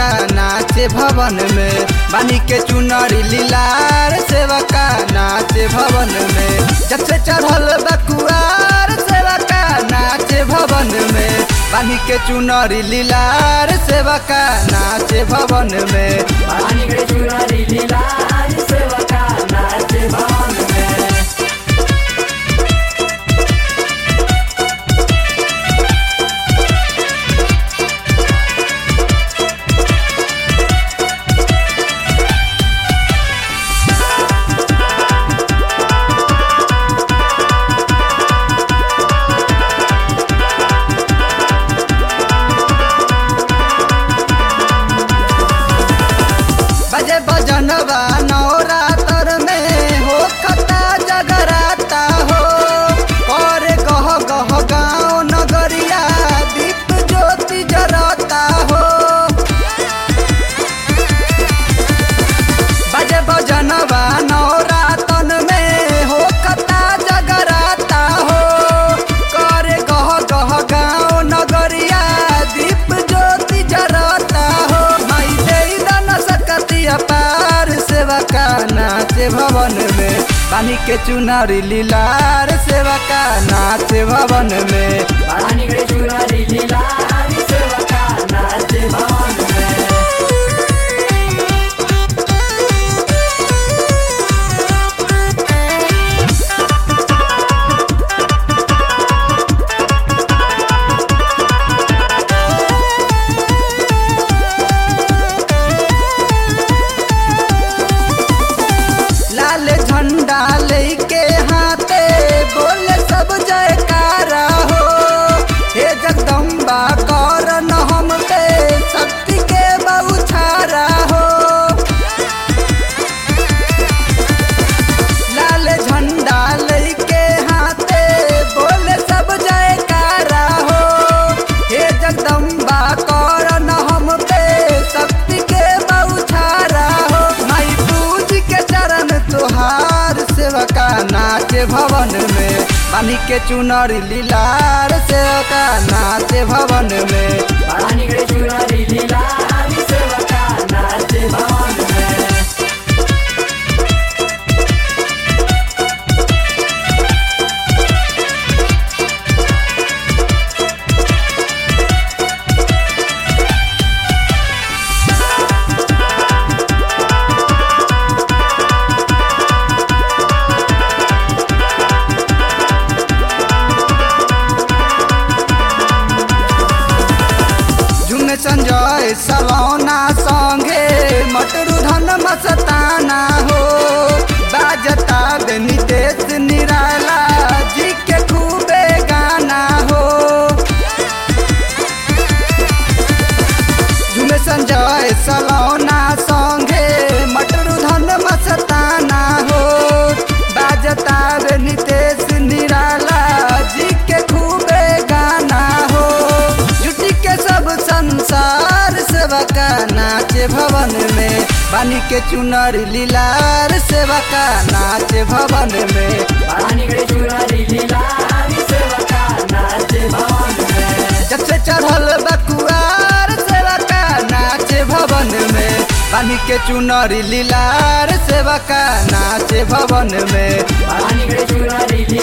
का नाचे भवन में बानी के चुनरी लीलार सेवा का नाचे भवन में जब से चढ़ल बकुआर सेवा का नाचे भवन में बानी के चुनरी लीलार सेवा का नाचे भवन में पानी के चुनरी लीला आज सेवा का नाचे भवन में बजे बजनवा नवरातर में हो कता जगराता हो कर गह गह गाँव नगरिया दीप ज्योति जरता हो बजे बजनवा नवरातन में हो कता जगराता हो कर गह गह गाँव नगरिया दीप ज्योति जरता हो माई देई दान सकती अपार सेवा का नाचे भवन में पानी के चुनारी लीलार सेवा का नाचे भवन में पानी के चुनरी लीला आज सेवा का नाचे भवन में लाल झंडा लेके हाथे बोले सब जयकारा हो हे जगदम्बा कर न हम पे शक्ति के बहुछारा हो लाल झंडा लेके हाथे बोले सब जयकारा हो हे जगदम्बा कर न हम पे शक्ति के बहुछारा हो माई पूज के चरण तुहार सेवका नाचे भवन में पानी के चुनरी लीलार सेवका नाचे भवन में पानी के चुनरी लीला आज सेवा का नाचे भवन में झुमे संजय सलौना संगे मटरू धन मस्ताना हो बाजता बे नितेश निराला जी के खूबे गाना हो झुमे संजय सलौना संगे मटरू धन मस्ताना हो बाजता बे नितेश निराला जी के खूबे गाना हो जुटी के सब संसार सेवा का नाचे भवन में पानी के चुनर लीलार सेवा का नाचे भवन में पानी के चुनरी लीला आज सेवा का नाचे भवन में जब से चढ़ल बकुआर सेवा का नाचे भवन में पानी के चुनरी लीलार सेवा का नाचे भवन में पानी के चुनरी लीला